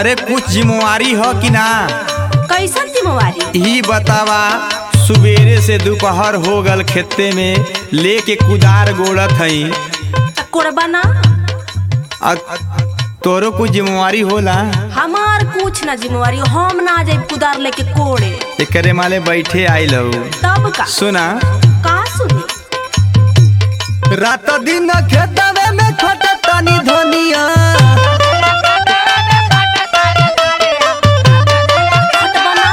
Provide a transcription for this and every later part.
अरे कुछ जिम्मेवारी हो कि ना कैसन जिम्मेवारी ही बतावा सुबेरे से दोपहर हो गल खेते में लेके कुदार गोड़त हई कोरबा ना आ तोरो कुछ जिम्मेवारी होला हमार कुछ ना जिम्मेवारी हम ना जाए कुदार लेके कोड़े एकरे माले बैठे आइल हऊ तब का सुना का सुनी रात दिन खेतवे में खटतानी धनिया हटबा ना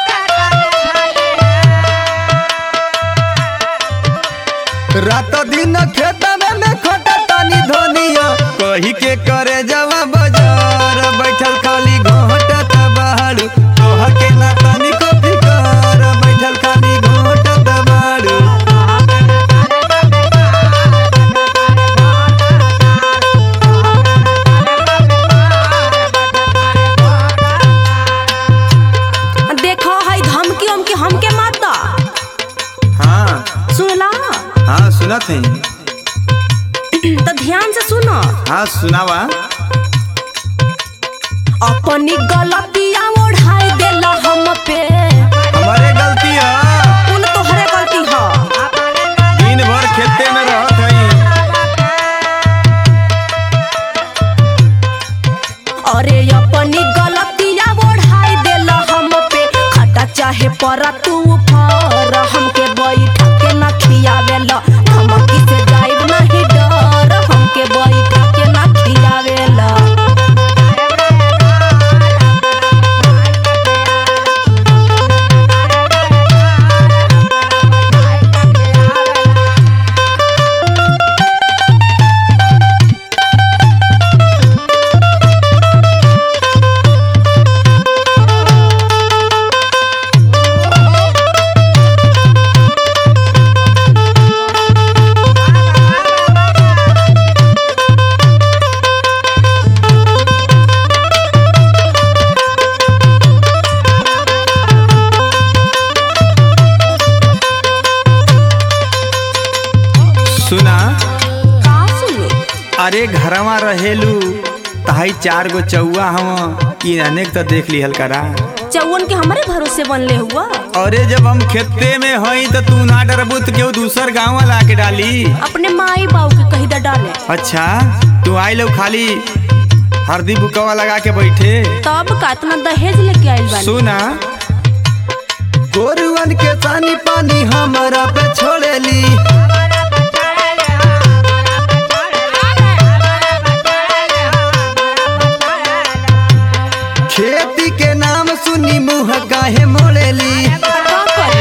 रात दिन खेतवे में खटतानी धनिया कही के करे जावा बाजार बैठल खाली घोटत बाड़ू तोह के ना तनिको फिकर बैठल खाली घोटत बाड़ू देखो है धमकी उमकी हमके मत दा हाँ सुनला हाँ सुनत है तो ध्यान से सुनो हाँ सुनावा अपनी गलतियां ओढ़ाई देला हम पे हमारे गलती है कुल तोहरे गलती ह दिन भर खेते में रहत हई अरे अपनी गलतियां ओढ़ाई देला हम पे खटा चाहे परा तू फर हमके बैठा के ना खियावेला धमकी से जाइब नहीं डर हमके बैठा के ना खियावेला सुना का सुनी अरे घरवा रहेलू तहाई चार गो चौआ हम कि अनेक तो देख लिहल करा चौवन के हमारे भरोसे बनले हुआ अरे जब हम खेते में हई तो तू ना डरबू तो केहू दूसर गाँव ला के डाली अपने माई बाबू के कही दा डाले अच्छा तू आई लो खाली हरदी बुकवा लगा के बैठे तब का इतना दहेज लेके आइल बानी सुना गोरुअन के सानी पानी हमारा पे छोड़ेली खेती के नाम सुनी मुँह काहे मोड़ेली का करी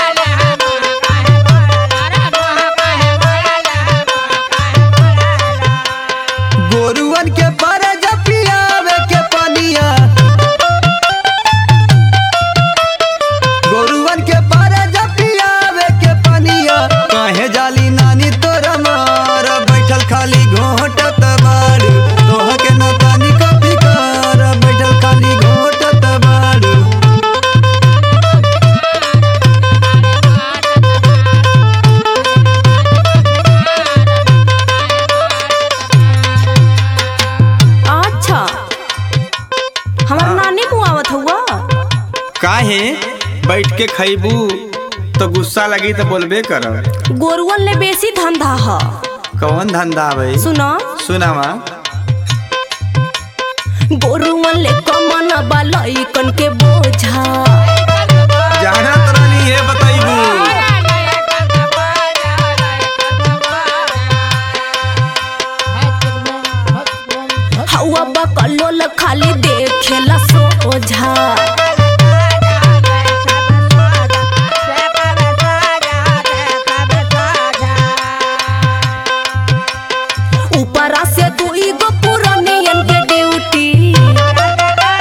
गोरुअन के पर पियावे के पनिया गोरुअन के पर पियावे के पनिया काहे जाली नानी तोरा मार बैठल खाली घोटत बाड़ू तोह के न तानी को फिकर बैठल खाली घोटत बाड़ू अच्छा हमार नानी मुआवत हुआ काहे बैठ के खैबू तो गुस्सा लगी तो बोलबे कर गोरुअन ले बेसी धंधा ह कौन धंधा भाई सुनो सुनावा गोरुअन ले कमन बालइकन के बोझा जाना तरनी है बताइबू हवा बकलोल खाली देखेला सोझा ऊपरा से दुई गो पुरनियन के ड्यूटी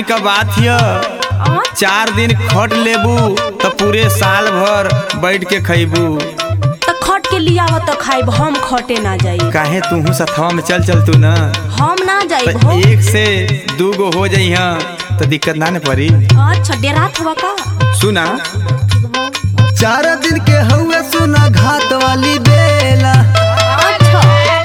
दिन का बात हिय आ? चार दिन खट लेबू तो पूरे साल भर बैठ के खैबू त खट के लियाव त खाइब हम खटे ना जाई काहे तू सथवा में चल चल तू ना हम ना जाई तो एक से दू गो हो जाइ तो दिक्कत ना न पड़ी अच्छा डेरात हुआ का सुना चार दिन के हुए सुना घाट वाली बेला अच्छा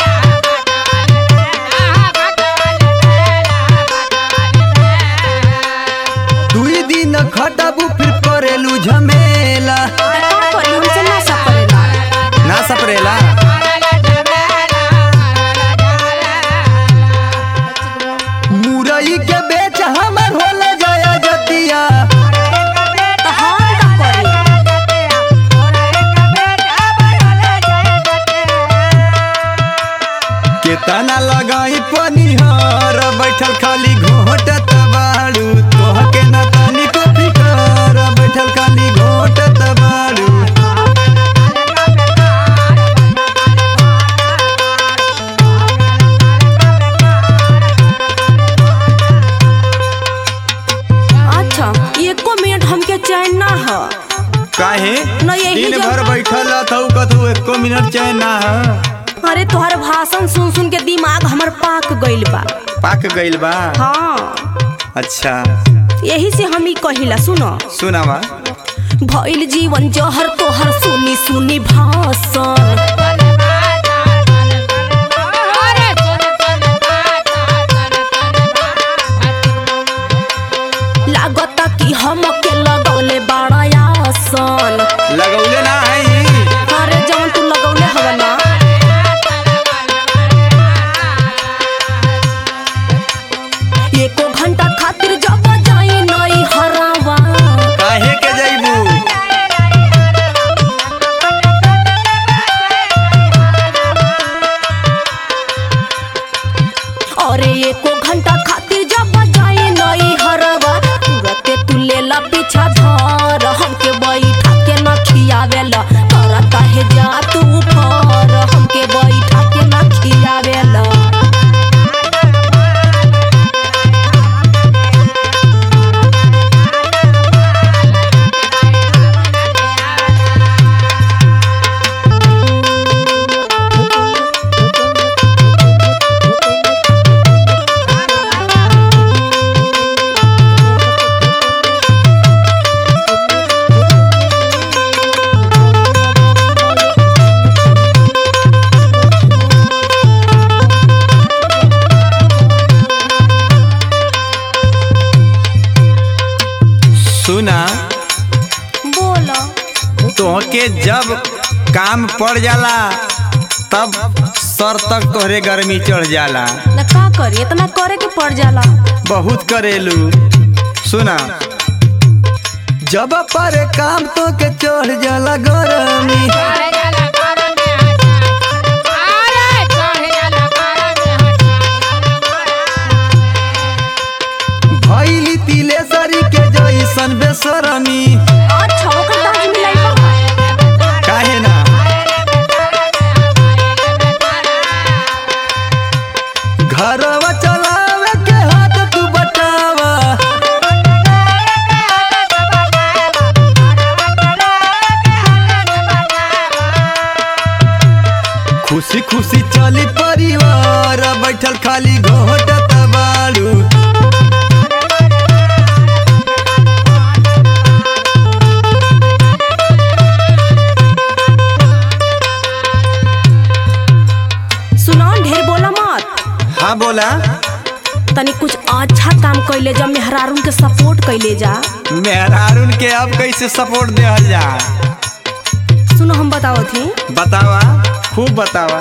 दुई दिन खटबू फिर करेलू झमेला त का करी हमसे ना सपरेला ना सपरेला मुरई के बेच हमर होला जाया जतिया त हम का करी केतना लगाई पनिहार बैठल खाली घोटत बाड़ू तोहके ना तनिको फिकर बैठल खाली घोटत बाड़ू अच्छा एको मिनट हमके चैन ना ह काहे ना यही दिन जब- भर बैठल रहतौ कतौ एको मिनट चैन ना ह अरे तोहर भाषण सुन सुन के दिमाग हमर पाक गइल बा पाक गइल बा हाँ अच्छा यही से हम ही कहिला सुनो सुनावा भइल जीवन जहर तोहर सुनी सुनी भाषण लागता कि हमके लगौले बड़ा आसन लगौले ना है अरे जवन तू लगौले हवा ना एको घंटा खातिर जब जाई नई हरावा काहे के जइबू अरे एको घंटा खातिर जब जाई नई हरवा तुरते तू लेला पीछा धर हमके बैठा के न खियावेला करता है जा तू पर हमके बैठा के न खियावेला सुना बोलो तोहके जब काम पड़ जाला तब सर तक तोहरे गर्मी चढ़ जाला न का करी इतना करे के पड़ जाला बहुत करेलू सुना जब पर काम तो के चढ़ जाला गर्मी भैली तिलेसरी के जैसन बेसरमी अच्छा ओकर दाज मिलाई बा काहे ना घरवा चलावे के हाथ तू बटावा खुशी खुशी चली परिवार बैठल खाली घोटत बाड़ू सुनो ढेर बोला मत हाँ बोला तनी कुछ अच्छा काम कैले जा मेहरारून के सपोर्ट कैले जा मेहरारून के अब कैसे सपोर्ट देहल जा सुनो हम बताओ थी बतावा खूब बतावा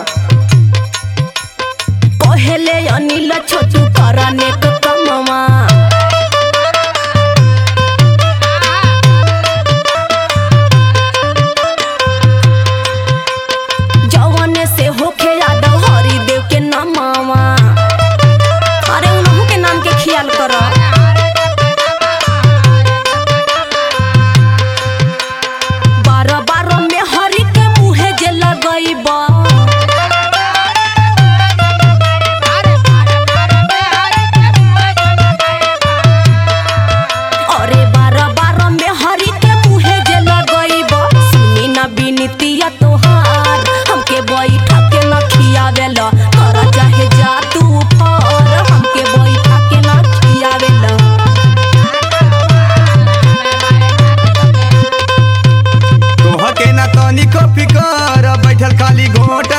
पहले अनिल छोटू करने के कमवा जवाने से होखे यादव हरिदेव के नामावा अरे उनहु के नाम के ख्याल करो बारह बारह में हरि के मुहे जे लगैबा बैठल खाली घोट